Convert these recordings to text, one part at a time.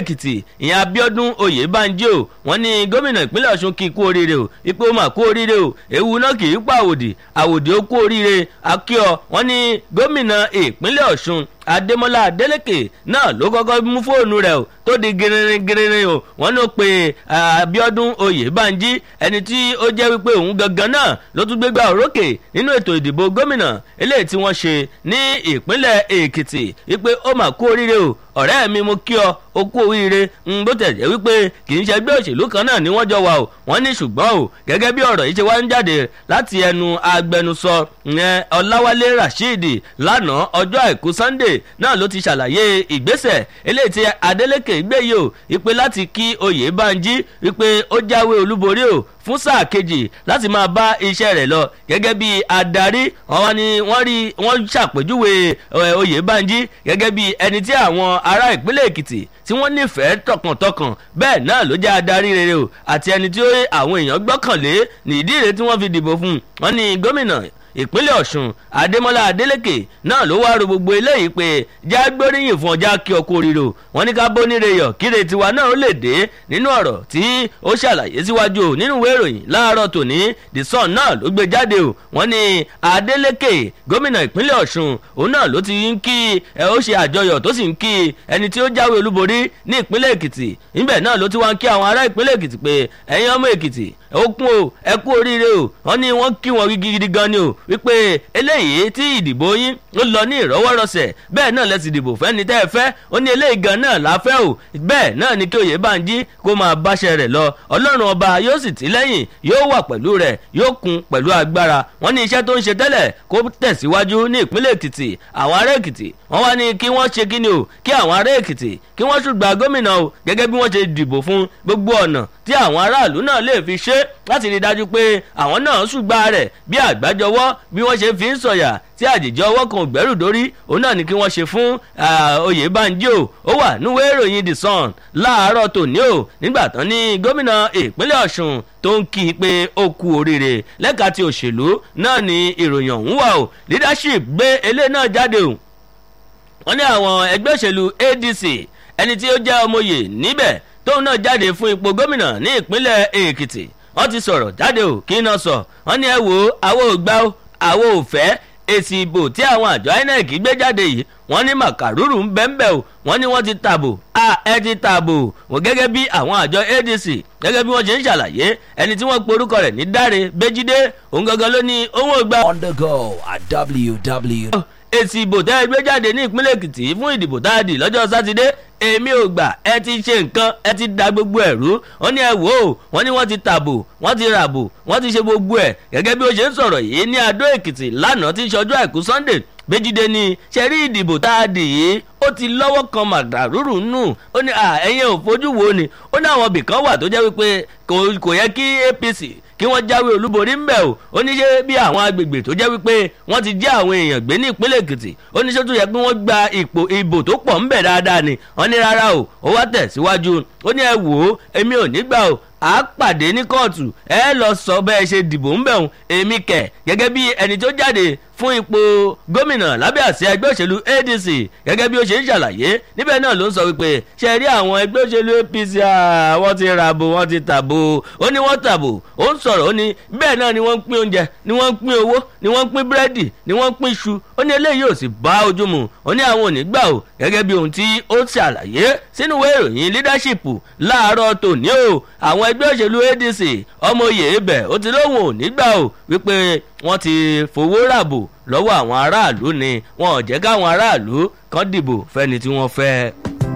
èkìtì ìyẹn abiodun oyèbánjí o wọ́n ní gómìnà ìpínlẹ̀ ọ̀ṣun kì í kú oríire o ipò mà kú oríire o ewu náà kì í pa àwòdì àwòdì ó kú oríire akíọ wọ́n ní gómìnà ìpínlẹ̀ ọ̀ṣun adémọlá adélèké náà ló kọ́kọ́ mú fóònù rẹ̀ o tó di gírírin gírírin o wọ́n ló pe abiodun oyèbánjí ẹni tí ó jẹ́ wípé òun gangan náà ló tún gbégbá òrókè nínú ètò ìdìbò gómìnà eléyìí tí wọ́n ṣe ní ìpínlẹ̀ èkìtì wípé ó mà kú oríire o ọ̀rẹ́ mi mo kí ọ o kú oríire ń bó tẹ̀ jẹ́ wípé kì í ṣe ẹgbẹ́ òṣèlú kan náà ni wọ́n jọ wà o wọ́n ní ṣùgbọ́n o gẹ́gẹ́ bí ọ̀rọ̀ yìí ṣe wá ń jáde láti ẹnu agbẹnusọ ìyẹn ọláwálé rasheed lánàá ọjọ́ àìkú sunday náà ló ti ṣàlàyé ìgbésẹ̀ eléyìí tí adeleke gbé yìí o wípé láti kí oyè banjí wípé ó jáwé olúborí o fún sáà kejì láti máa bá iṣẹ́ rẹ̀ lọ gẹ́gẹ́ bí adarí wọn ni wọ́n rí wọ́n ṣàpèjúwe oyè banjí gẹ́gẹ́ bí ẹni tí àwọn ará ìpínlẹ̀ èkìtì tí wọ́n nífẹ̀ẹ́ tọkàntọkàn bẹ́ẹ̀ náà ló jẹ́ adarí rere o àti ẹni tí àwọn èèyàn gbọ́kànlé nìdí rẹ̀ tí wọ́n fi dìbò fún un wọ́n ní gómìnà ìpínlẹ̀ ọ̀ṣun adémọlá adélèké náà ló wá ro gbogbo eléyìí pé já gbóríyìn fún ọjà kí ọkọ rírò wọn ní ká bóníre yọ kíre tiwa náà ó lè dé nínú ọ̀rọ̀ tí ó ṣàlàyé síwájú o nínú ìwé ìròyìn láàárọ̀ tòní the sun náà ló gbé jáde o wọn ní adélèké gómìnà ìpínlẹ̀ ọ̀ṣun òun náà ló ti ń kí ẹ ó ṣe àjọyọ̀ tó sì ń kí ẹni tí ó jáwé olúborí ní ìpínlẹ̀ èkìtì níbẹ̀ náà ló ti wá ń kí àwọn ará ìpínlẹ̀ èkìtì pé ẹ̀yin ọmọ èkìtì ó kún o ẹ kú oríire o wọn ní wọn kí wọn gidi gan ni o wípé eléyìí tí ìdìbò yín ó lọ ní ìrọwọ́rọsẹ̀ bẹ́ẹ̀ náà lẹ́sìn ìdìbò fẹ́ni tẹ́ ẹ fẹ́ ó ní eléyìí gan náà láfẹ́ o bẹ́ẹ̀ náà ni kí oyè bánjí kó máa báṣẹ rẹ̀ lọ ọlọ́run ọba yóò sì tí lẹ́yìn yóò wà pẹ̀lú rẹ̀ yóò kún pẹ̀lú agbára wọn ní iṣẹ́ tó ń ṣe tẹ́lẹ̀ kó tẹ̀síwájú ní ìpínlẹ̀ èkìtì àwọn ará èkìtì wọn wá ní kí wọ́n ṣe kí ni o kí àwọn ará èkìtì kí wọ́n ṣùgbà gómìnà o gẹ́gẹ́ bí wọ́n ṣe dìbò fún gbogbo ọ̀nà tí àwọn aráàlú náà lè fi ṣe láti rí i dájú pé àwọn náà ṣùgbà rẹ̀ bí àgbájọwọ́ bí wọ́n ṣe fi ń sọ̀yà tí àjèjì ọwọ́ kan ò gbẹ́rù dórí òun náà ni kí wọ́n ṣe fún oyèbánjí o ó wà níwèé ìròyìn the sun láàárọ̀ tòní o nígbà tán ní gómìnà ìpínlẹ̀ ọ̀ṣun tó ń kí i pé ó kú oríire lẹ́ka ti òṣèlú náà ni ìròyìn ọ̀hún wà o leadership gbé eléyìí náà jáde o wọ́n ní àwọn ẹgbẹ́ òṣèlú adc ẹni tí ó jẹ́ ọmọye níbẹ̀ tóun náà jáde fún ipò gómìnà ní ìpínlẹ̀ èkìtì wọ́n ti sọ̀rọ̀ jáde ò kí iná sọ wọ́n ní ẹ wo àwọn ò gbà ó àwọn ò fẹ́ èsì ìbò tí àwọn àjọ inec gbé jáde yìí wọ́n ní màkàrúrù ń bẹ́ńbẹ́ o wọ́n ní wọ́n ti tàbò a ẹ ti tàbò wọ́n gẹ́gẹ́ bí àwọn àjọ adc gẹ́gẹ́ bí wọ́n ṣe ń ṣàlàyé ẹni tí wọ́n porúkọ rẹ̀ ní dáre béjídé òun gangan ló ní owó ìgbà. on the go at www. èsì ìbò tẹ́ ẹ gbé jáde ní ìpínlẹ̀ èkìtì fún ìdìbò tá a dì lọ́jọ́ sátidé èmi ò gbà ẹ ti ṣe nǹkan ẹ ti da gbogbo ẹ̀rú wọ́n ní ẹ wò ó wọ́n ní wọ́n ti tàbò wọ́n ti ràbò wọ́n ti ṣe gbogbo ẹ̀ gẹ́gẹ́ bí ó ṣe ń sọ̀rọ̀ yìí ní adó èkìtì lánàá tí ń ṣọjọ́ àìkú sunday méjìdé ni ṣe rí ìdìbò tá a dì yìí ó ti lọ́wọ́ kan màdàrúrù nù ó ní ẹ̀yin ò fojú wo ni ó ní àwọn ibìkan wà tó jẹ́ wípé kò yẹ kí apc kí wọ́n jáwé olúborí ń bẹ̀ o ó ní ṣe bí àwọn agbègbè tó jẹ́ wípé wọ́n ti jẹ́ àwọn èèyàn gbé ní ìpínlẹ̀ èkìtì ó ní ṣé tó yẹ pé wọ́n gba ipò ìbò tó pọ̀ ń bẹ̀ dáadáa ni wọ́n ní rárá o ó wá tẹ̀síwájú ó ní ẹ wò ó èmi ò ní gbà o a pàdé ní kóòtù ẹ lọ sọ bẹ́ẹ̀ ṣe dìbò ń bẹ̀rùn èmi kẹ̀ gẹ́gẹ́ bí ẹni tó jáde fún ipò gómìnà lábẹ́ àsíá ẹgbẹ́ òṣèlú adc gẹ́gẹ́ bí ó ṣe ń ṣàlàyé níbẹ̀ náà ló ń sọ wípé ṣe rí àwọn ẹgbẹ́ òṣèlú apc wọ́n ti ràbò wọ́n ti tàbò ó ní wọ́n tàbò ó ń sọ̀rọ̀ ó ní bẹ́ẹ̀ náà ni wọ́n ń pín oúnjẹ ni wọ́n ń pín owó ni wọ́n ń pín búrẹ́dì ni wọ́n ń pín iṣu ó ní eléyìí ò sì bá ojú mu ó ní àwọn ò ní gbà o gẹ́gẹ́ bí ohun tí ó ṣàlàyé sínú ìwé ìròyìn leadership láàárọ̀ tòní o àwọn ẹgbẹ́ òṣèlú adc ọmọ oyè ibẹ̀ ó ti lóhùn ò ní gbà o wípé wọ́n ti fowó ràbò lọ́wọ́ àwọn aráàlú ni wọn ò jẹ́ káwọn aráàlú kan dìbò fẹ́ni tí wọ́n fẹ́.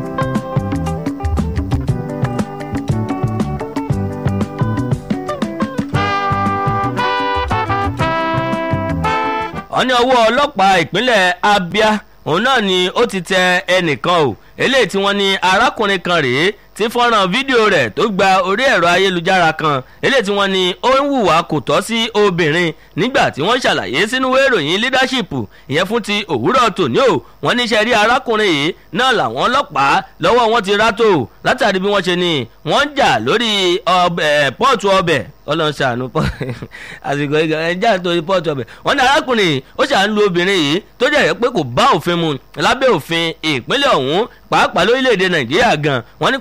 wọ́n ní ọwọ́ ọlọ́pàá ìpínlẹ̀ abia òun náà ni ó ti tẹ ẹnìkan o eléyìí tí wọ́n ní arákùnrin kan rèé tí fọ́nrán fídíò rẹ̀ tó gba orí ẹ̀rọ ayélujára kan eléyìí tí wọ́n ní ó ń hùwà kò tọ́ sí obìnrin nígbà tí wọ́n ṣàlàyé sínú ìròyìn leadership ìyẹn fún ti òwúrọ̀ tòní o wọ́n níṣẹ́ rí arákùnrin yìí náà làwọn ọlọ́pàá lọ́wọ́ wọn ti rátò látàrí bí wọ́n ṣe ní wọ́n ń jà lórí pọ́ọ̀tù ọbẹ̀ ọlọ́run ṣàánú àsìkò ìgbà ẹja nítorí pọ́ọ̀tù ọbẹ̀ wọ́n ní arákùnrin ó ṣàánú obìnrin yìí tó jẹ́ pé kò bá òfin mu lábẹ́ òfin ìpínlẹ̀ ọ̀hún pàápàá lórílẹ̀‐èdè nàìjíríà gan wọ́n ní